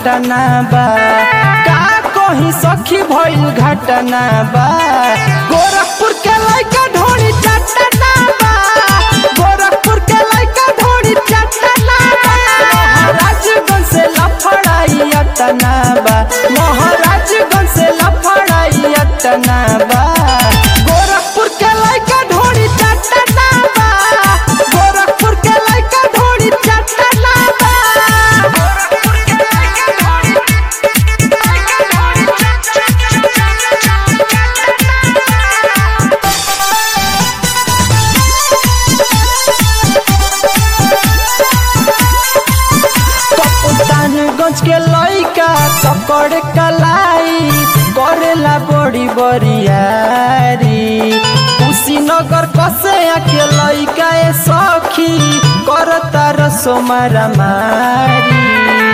घटना बा का कहीं सखी भइल घटना बा गोरखपुर के लइका ढोली चटना बा गोरखपुर के लइका ढोली चटना बा महाराजगंज से लफड़ाई अटना बा महाराजगंज से लफड़ाई अटना बा गोरखपुर के लइका ढोली चटना बा गोरखपुर के लइका ढोली चटना बा गोरखपुर के लइका ढोली कप्तानगंज के लइका पकड़ कलाई करेला बड़ी बरियारी कुशीनगर कसया के लइका ए सखी करता रसो मारामारी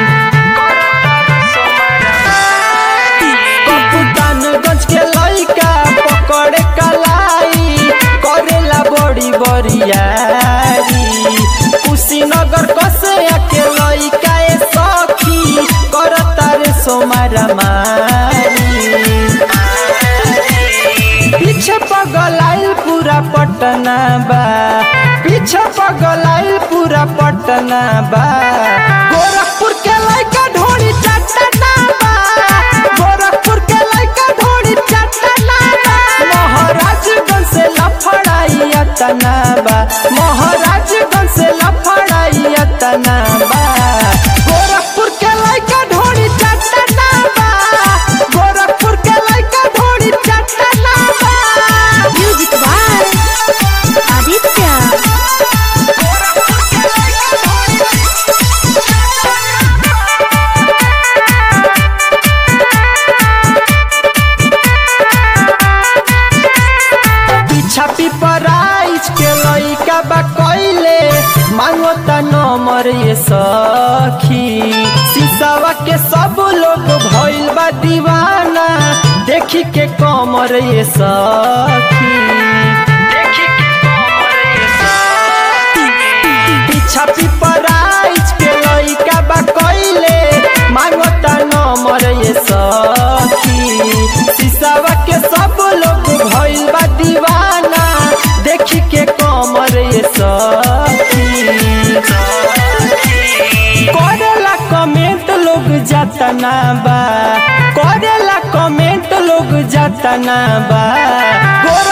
कप्तानगंज के लइका पकड़ कलाई करेला बड़ी बरियारी कुशीनगर कसया के लइका ए सखी करता रे सोमारा मारी पीछे पगलाइल पूरा पटना बा पीछे पगलाइल पूरा पटना बा गोरखपुर के लइका ढोली चटना बा गोरखपुर के लइका ढोली चटना बा महाराजगंज से लफड़ाई अटना बा महाराजगंज से लफड़ाई अटना बा गोरखपुर के लइका ढोली चटना बा गोरखपुर के लइका ढोली चटना बा म्यूजिक बाय आदित्य पीछा पिपराइज के लइका बा कइले मांगो त नंबर ये सखी सीसावा के सब लोग भइल बा दीवाना देखी के कमर ये सखी देखी के कमर ये सखी पीछा पिपराइज के लइका बा कइले मांगो त नंबर ये सखी सीसावा के सब लोग भइल बा दीवाना देखी के कमर ये सखी करेला कमेंट लोग जतना बा करेला कमेंट लोग जतना बा गोर